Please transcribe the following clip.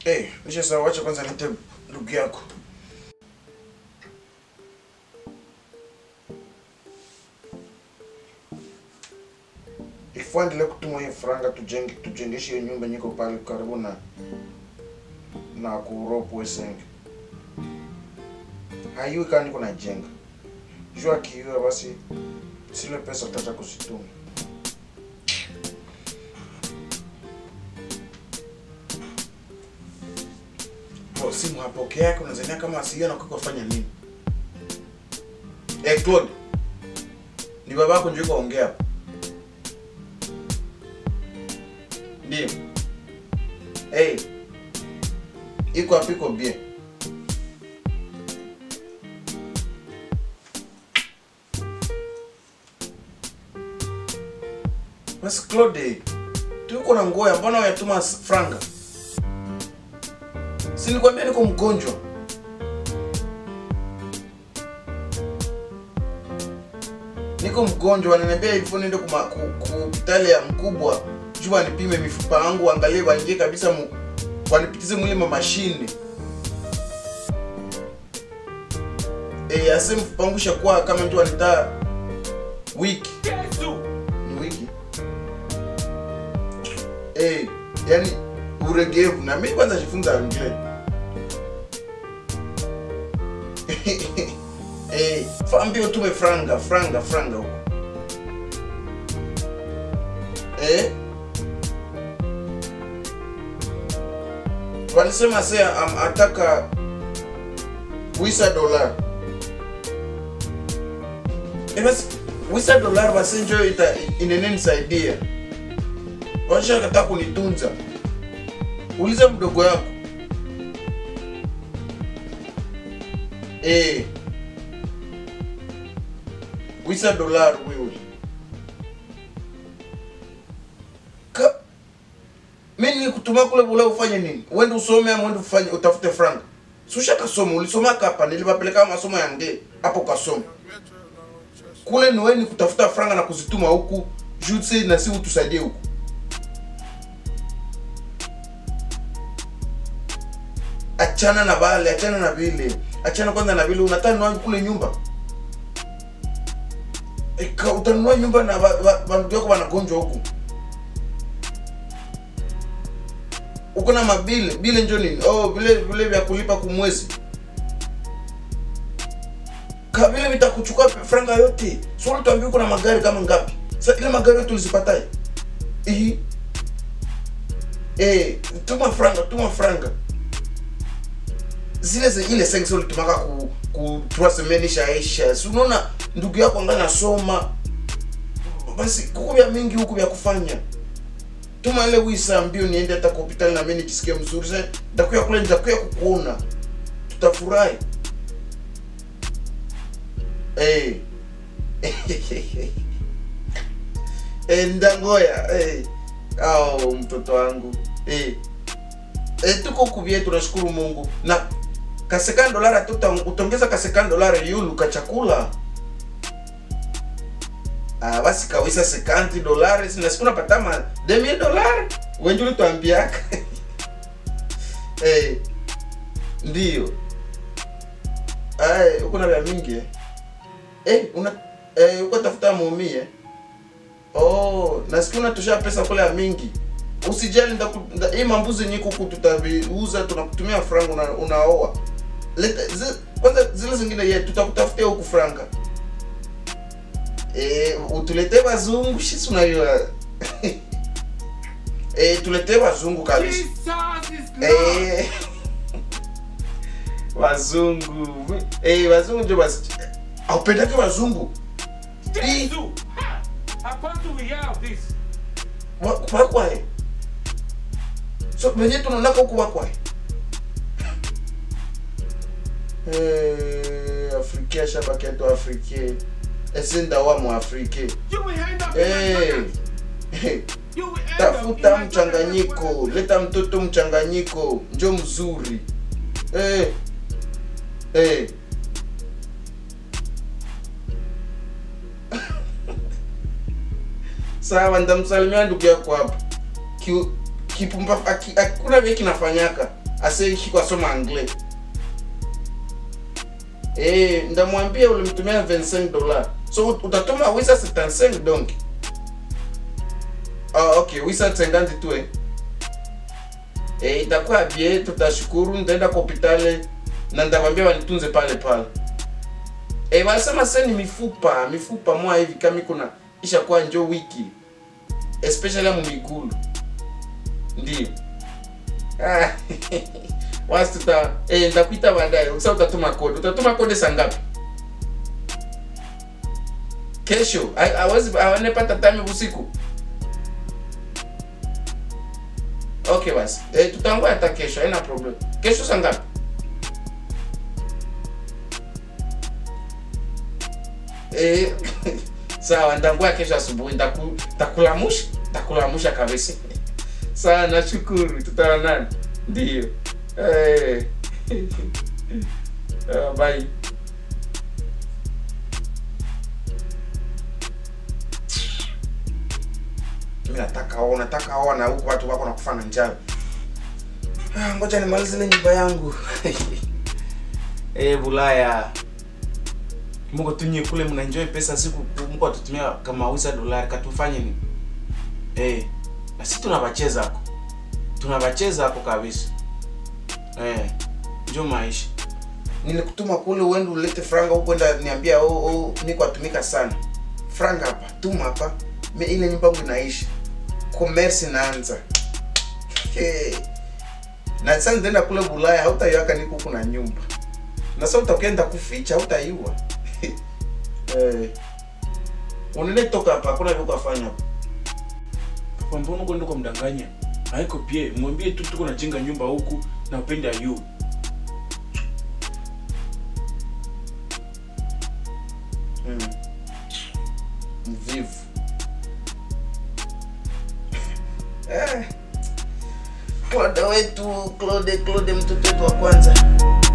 Eh, nisha sawa, wacha kwanza nite ndugu yako. Ifua endelee kutuma hiyo franga tujenge tujengeshe hiyo nyumba nyiko pale karibu na na kuropo Wesenge. Haiwi kama niko najenga. Jua kiiwa basi sile pesa utacha kuzituma. Bro, simu hapokea yake unazania kama asiona kwa kufanya nini? Eh, Claude. Ni babako ndio kaongea hapo. Ndio. Hey. Iko hapo iko bien. Basi Claude, tuko na ngoya, mbona unatuma franga? Si nilikwambia niko mgonjwa. Niko mgonjwa, wananiambia hivyo niende kuma ku, ku hospitali ya mkubwa juu wanipime mifupa yangu, waangalie waingie kabisa mu, wanipitize mwili ma mashine. Eh, ase mfupa wangu shakuwa kama ndio wanita wiki. Ni wiki. Eh, yani uregevu na mimi kwanza jifunza English. eh, faambio tume franga franga franga huko. Eh? Walisema sasa am, ataka wisa dola. Eh, basi wisa dola basi njoo ita inene nisaidia. Washa kataka kunitunza. Uliza mdogo yako. Eh. Wisa dolar wewe. Ka mimi nilikutuma kule bula ufanye nini? Uende usome ama uende ufanye utafute frank. Susha kasoma, ulisoma hapa nilipapeleka masomo ya nge hapo kasoma. Kule ni wewe ni kutafuta franga na kuzituma huku, jutsi na si utusaidie huku. achana na bale achana na vile achana kwanza na vile unataka nunua kule nyumba Eka, utanunua nyumba na ba- ba- bandugu yako wanagonjwa huku uko na mabile bile njo nini oh vile vile vya kulipa kumwezi ka vile vitakuchukua franga yote so ulituambia uko na magari kama ngapi sa ile magari yote ulizipataye ihi eh tuma franga tuma franga zile ze ile sensi ulitumaka ku ku trois semaines ishaisha si unaona ndugu yako anga nasoma basi kuko vya mingi huku vya kufanya tuma ile wisa mbio niende hata kwa hospitali na mimi nijisikie mzuri sasa nitakuya kule nitakuya kukuona tutafurahi eh eh ndangoya eh au mtoto wangu eh eh tuko kubie tunashukuru Mungu na kasekani dolara tuta utongeza kasekani dolara yulu ka chakula ah basi kawisa sekanti dolari sina siku napata ma demi dolari wenje ulituambiaka eh ndio ai uko na vya mingi eh eh una eh uko tafuta muumie oh nasikia unatosha pesa kule ya mingi usijali ndaku- nda- hii mambuzi yenye kuku tutaviuza tunakutumia franga una, unaoa leta zi, kwanza zile zingine ye tutakutafutia huku franga e, utuletee wazungu shisi unajua e, tuletee wazungu kabisa e, wazungu e, wazungu ndio basi aupendake wazungu Jesus! Ha! Upon to we have this. Wa- wakwae so venye tunaonaka huku wakwae Eh, afrike shabaki atu afrike esinda wa mu afrike You will end up in Eh, Nigeria. You will end up in tafuta Nigeria. mchanganyiko leta mtoto mchanganyiko njo mzuri eh, eh. sawa ndamsalimia ndugu yako hapo Ki- kipumbavu aki- hakuna vile kinafanyaka ase kiko asoma anglais eh ndamwambia ulimtumia 25 dollars so ut- utatuma wisa 75 donc ah okay wisa 50 tu eh eh itakuwa bien tutashukuru nitaenda kwa hospitali na ndamwambia wanitunze pale pale eh wanasema sasa ni mifupa mifupa mwa hivi kama iko na ishakuwa njo wiki especially mu migulu ndio Ah, wasi tuta eh, nitakuita baadaye. Sasa utatuma kode. Utatuma kode saa ngapi? Kesho. Ha- Hawezi hawanepata time usiku. Okay basi. Eh, tutangoja hata kesho, haina problem. Kesho saa ngapi? Eh, sawa, nitangoja kesho asubuhi. Nitaku takulamusha, takulamusha kabisa. Sawa, nashukuru. Tutaonana. Ndio. Eh. Ah, bye. Mimi nataka ona, nataka ona huko watu wako nakufa na njaa. Ah, ngoja nimalize ile nyumba yangu. Eh, Bulaya. Mungu tunye kule mna enjoy pesa siku Mungu atutumia kama wisa dolari katufanye ni. Eh, na sisi tunabacheza hako. Tunabacheza hako kabisa. Eh, njo maisha. Nilikutuma kule uende ulete franga huko enda niambia oh, oh niko atumika sana. Franga hapa, tuma hapa. Me ile nyumba yangu inaishi. Commerce inaanza. Hey. Na sasa nitaenda kule Bulaya hautaiwaka niko huko na nyumba. Na sasa utakwenda kuficha hautaiua. eh. Unene toka hapa kuna vile kufanya hapa. Papa, mbona uko ndiko mdanganya? Haiko pie, mwambie tu tuko najenga nyumba huku na upende ayu. Mm. Mvivu. eh. Claude wetu, Claude, Claude mtoto wetu wa kwanza.